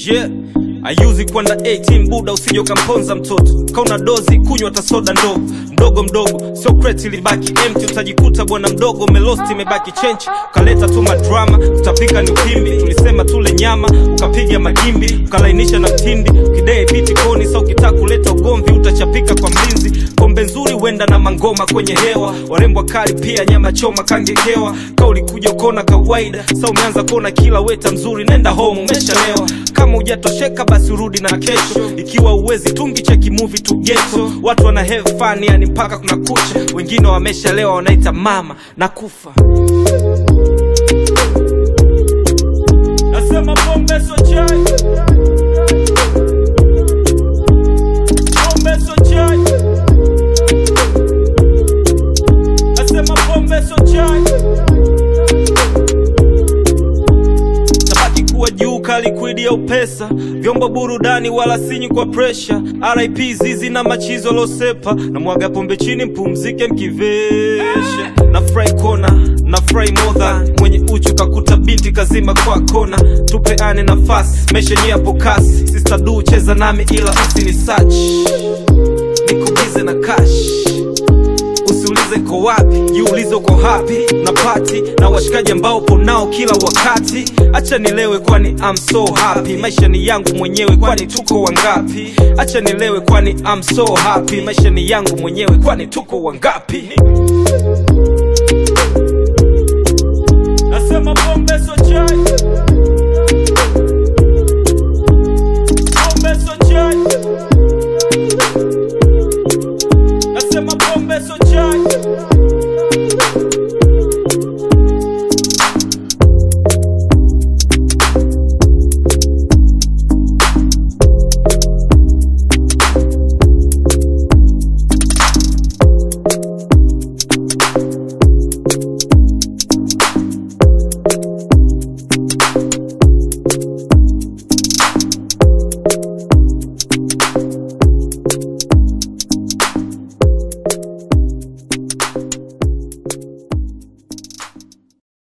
yeah. ayuzi kwenda 18 buda usije ukamponza mtoto kauna dozi kunywa tasoda ndogo mdogo mdogo sio kreti libaki empty utajikuta bwana mdogo umelost imebaki chenchi ukaleta tu madrama utapika ni ukimbi tulisema tule nyama ukapiga magimbi ukalainisha na mtindi ukidee biti koni sa ukitaka kuleta ugomvi utachapika kwa mlinzi pombe nzuri huenda na mangoma kwenye hewa warembwa kali pia nyama choma kangekewa ka ulikuja kona kawaida sa umeanza kuona kila weta mzuri nenda home umeshalewa kama hujatosheka basi urudi na kesho ikiwa uwezi tungi cheki movie tu geto watu wana have fun yani mpaka kuna kucha wengine wameshalewa wanaita mama na kufa nasema pombe so chai pombe so chai nasema pombe so chai tabaki kuwa juu kalikwidi au pesa vyombo burudani wala sinyi kwa presha rip zizi na machizo losepa na mwaga pombe chini mpumzike mkivesha na fry kona na fry modha mwenye uchu kakuta binti kazima kwa kona tupeane nafasi meshenye hapo kasi sista du cheza nami ila usini sach nikubize na kash usiulize ko wapi jiulize uko hapi na pati na washikaji ambao upo nao kila wakati acha nilewe kwani I'm so happy maisha ni yangu mwenyewe kwani tuko wangapi acha nilewe kwani I'm so happy maisha ni yangu mwenyewe kwani tuko wangapi nasema pombe so chai pombe so chai nasema pombe so chai